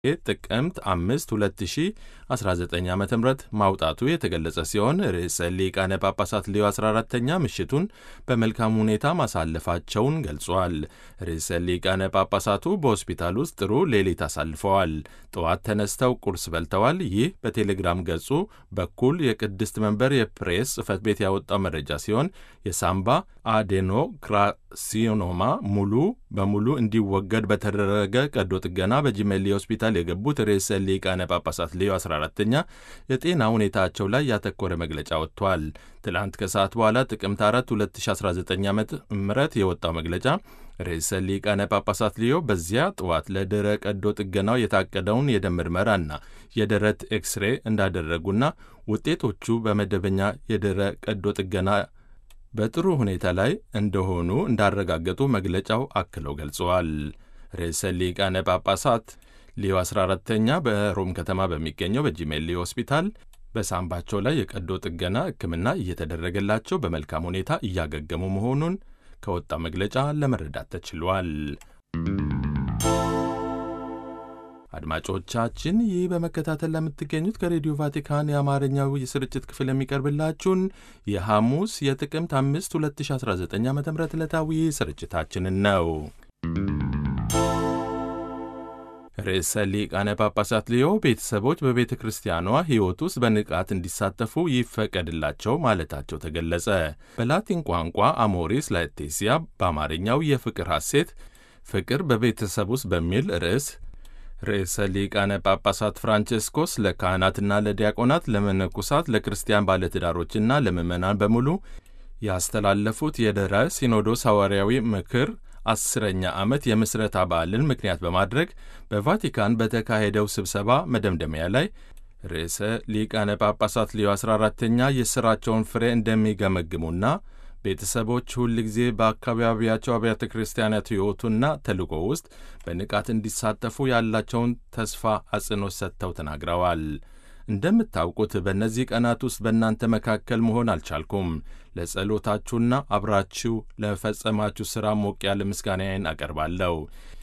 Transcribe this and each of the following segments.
ጥቅምት 5 2019 ዓ ም ማውጣቱ የተገለጸ ሲሆን ርዕሰ ሊቃነ ጳጳሳት ሌዮ 14ተኛ ምሽቱን በመልካም ሁኔታ ማሳለፋቸውን ገልጿል። ርዕሰ ሊቃነ ጳጳሳቱ በሆስፒታል ውስጥ ጥሩ ሌሊት አሳልፈዋል። ጠዋት ተነስተው ቁርስ በልተዋል። ይህ በቴሌግራም ገጹ በኩል የቅድስት መንበር የፕሬስ ጽሕፈት ቤት ያወጣው መረጃ ሲሆን የሳምባ አዴኖክራሲኖማ ሙሉ በሙሉ እንዲወገድ በተደረገ ቀዶ ጥገና በጂሜሊ ሆስፒታል የገቡት ርዕሰ ሊቃነ ጳጳሳት ሌዮ 14ተኛ የጤና ሁኔታቸው ላይ ያተኮረ መግለጫ ወጥቷል። ትላንት ከሰዓት በኋላ ጥቅምት 4 2019 ዓ ም የወጣው መግለጫ ርዕሰ ሊቃነ ጳጳሳት ሊዮ በዚያ ጠዋት ለድረ ቀዶ ጥገናው የታቀደውን የደም ምርመራና የደረት ኤክስሬ እንዳደረጉና ውጤቶቹ በመደበኛ የድረ ቀዶ ጥገና በጥሩ ሁኔታ ላይ እንደሆኑ እንዳረጋገጡ መግለጫው አክለው ገልጸዋል። ርዕሰ ሊቃነ ጳጳሳት ሊዮ 14ተኛ በሮም ከተማ በሚገኘው በጂሜሊ ሆስፒታል በሳምባቸው ላይ የቀዶ ጥገና ሕክምና እየተደረገላቸው በመልካም ሁኔታ እያገገሙ መሆኑን ከወጣ መግለጫ ለመረዳት ተችሏል። አድማጮቻችን ይህ በመከታተል ለምትገኙት ከሬዲዮ ቫቲካን የአማርኛው የስርጭት ክፍል የሚቀርብላችሁን የሐሙስ የጥቅምት 5 2019 ዓ ም ዕለታዊ ስርጭታችንን ነው። ርዕሰ ሊቃነ ጳጳሳት ሊዮ ቤተሰቦች በቤተ ክርስቲያኗ ሕይወት ውስጥ በንቃት እንዲሳተፉ ይፈቀድላቸው ማለታቸው ተገለጸ። በላቲን ቋንቋ አሞሪስ ላetitia በአማርኛው የፍቅር ሐሴት ፍቅር በቤተሰብ ውስጥ በሚል ርዕስ ርዕሰ ሊቃነ ጳጳሳት ፍራንቼስኮስ ለካህናትና ለዲያቆናት፣ ለመነኩሳት፣ ለክርስቲያን ባለትዳሮችና ለምዕመናን በሙሉ ያስተላለፉት የድኅረ ሲኖዶስ ሐዋርያዊ ምክር አስረኛ ዓመት የምስረታ በዓልን ምክንያት በማድረግ በቫቲካን በተካሄደው ስብሰባ መደምደሚያ ላይ ርዕሰ ሊቃነ ጳጳሳት ሊዮ 14ተኛ የሥራቸውን ፍሬ እንደሚገመግሙና ቤተሰቦች ሁል ጊዜ በአካባቢያቸው አብያተ ክርስቲያናት ሕይወቱና ተልእኮ ውስጥ በንቃት እንዲሳተፉ ያላቸውን ተስፋ አጽንኦት ሰጥተው ተናግረዋል። እንደምታውቁት በእነዚህ ቀናት ውስጥ በእናንተ መካከል መሆን አልቻልኩም። ለጸሎታችሁና አብራችሁ ለፈጸማችሁ ሥራ ሞቅ ያለ ምስጋናዬን አቀርባለሁ።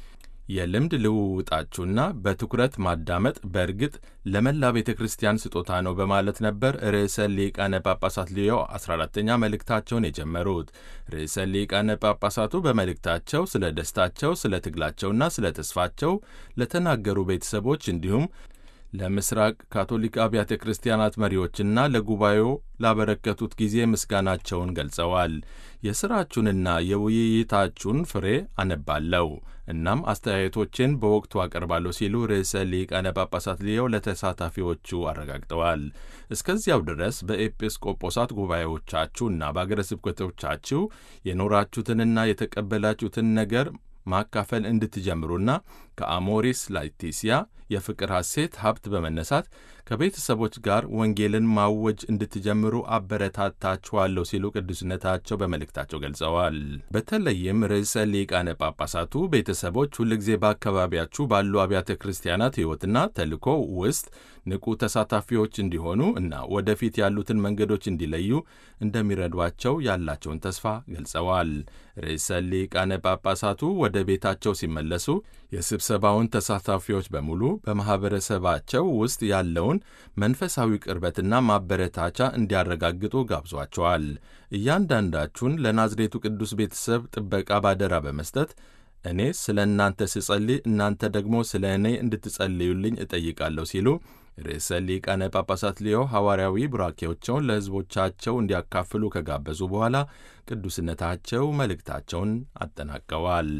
የልምድ ልውውጣችሁና በትኩረት ማዳመጥ በእርግጥ ለመላ ቤተ ክርስቲያን ስጦታ ነው በማለት ነበር ርዕሰ ሊቃነ ጳጳሳት ሊዮ 14ተኛ መልእክታቸውን የጀመሩት። ርዕሰ ሊቃነ ጳጳሳቱ በመልእክታቸው ስለ ደስታቸው፣ ስለ ትግላቸውና ስለ ተስፋቸው ለተናገሩ ቤተሰቦች እንዲሁም ለምስራቅ ካቶሊክ አብያተ ክርስቲያናት መሪዎችና ለጉባኤው ላበረከቱት ጊዜ ምስጋናቸውን ገልጸዋል። የሥራችሁንና የውይይታችሁን ፍሬ አነባለሁ እናም አስተያየቶችን በወቅቱ አቀርባለሁ ሲሉ ርዕሰ ሊቃነ ጳጳሳት ሊዮ ለተሳታፊዎቹ አረጋግጠዋል። እስከዚያው ድረስ በኤጲስቆጶሳት ጉባኤዎቻችሁና በአገረ ስብከቶቻችሁ የኖራችሁትንና የተቀበላችሁትን ነገር ማካፈል እንድትጀምሩና ከአሞሪስ ላetitia የፍቅር ሐሴት ሀብት በመነሳት ከቤተሰቦች ጋር ወንጌልን ማወጅ እንድትጀምሩ አበረታታችኋለሁ ሲሉ ቅዱስነታቸው በመልእክታቸው ገልጸዋል። በተለይም ርዕሰ ሊቃነ ጳጳሳቱ ቤተሰቦች ሁልጊዜ በአካባቢያችሁ ባሉ አብያተ ክርስቲያናት ሕይወትና ተልእኮ ውስጥ ንቁ ተሳታፊዎች እንዲሆኑ እና ወደፊት ያሉትን መንገዶች እንዲለዩ እንደሚረዷቸው ያላቸውን ተስፋ ገልጸዋል። ርዕሰ ሊቃነ ጳጳሳቱ ወደ ቤታቸው ሲመለሱ የስብሰባውን ተሳታፊዎች በሙሉ በማኅበረሰባቸው ውስጥ ያለውን መንፈሳዊ ቅርበትና ማበረታቻ እንዲያረጋግጡ ጋብዟቸዋል። እያንዳንዳችሁን ለናዝሬቱ ቅዱስ ቤተሰብ ጥበቃ ባደራ በመስጠት እኔ ስለ እናንተ ስጸልይ እናንተ ደግሞ ስለ እኔ እንድትጸልዩልኝ እጠይቃለሁ ሲሉ ርዕሰ ሊቃነ ጳጳሳት ሊዮ ሐዋርያዊ ቡራኬዎቸውን ለሕዝቦቻቸው እንዲያካፍሉ ከጋበዙ በኋላ ቅዱስነታቸው መልእክታቸውን አጠናቀዋል።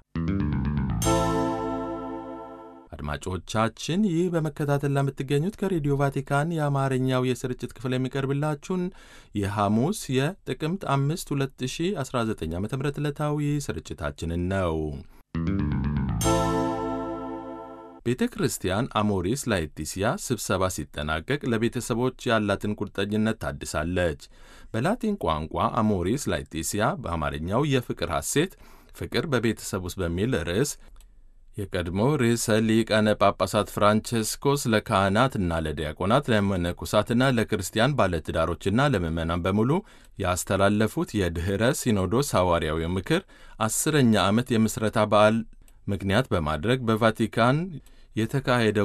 አድማጮቻችን ይህ በመከታተል ለምትገኙት ከሬዲዮ ቫቲካን የአማርኛው የስርጭት ክፍል የሚቀርብላችሁን የሐሙስ የጥቅምት አምስት 2019 ዓ ም ዕለታዊ ስርጭታችንን ነው። ቤተ ክርስቲያን አሞሪስ ላetitia ስብሰባ ሲጠናቀቅ ለቤተሰቦች ያላትን ቁርጠኝነት ታድሳለች። በላቲን ቋንቋ አሞሪስ ላetitia በአማርኛው የፍቅር ሐሴት ፍቅር በቤተሰብ ውስጥ በሚል ርዕስ የቀድሞ ርዕሰ ሊቃነ ጳጳሳት ፍራንቸስኮስ ለካህናትና ለዲያቆናት ለመነኮሳትና ለክርስቲያን ባለትዳሮችና ለምዕመናን በሙሉ ያስተላለፉት የድኅረ ሲኖዶስ ሐዋርያዊ ምክር አስረኛ ዓመት የምስረታ በዓል ምክንያት በማድረግ በቫቲካን የተካሄደ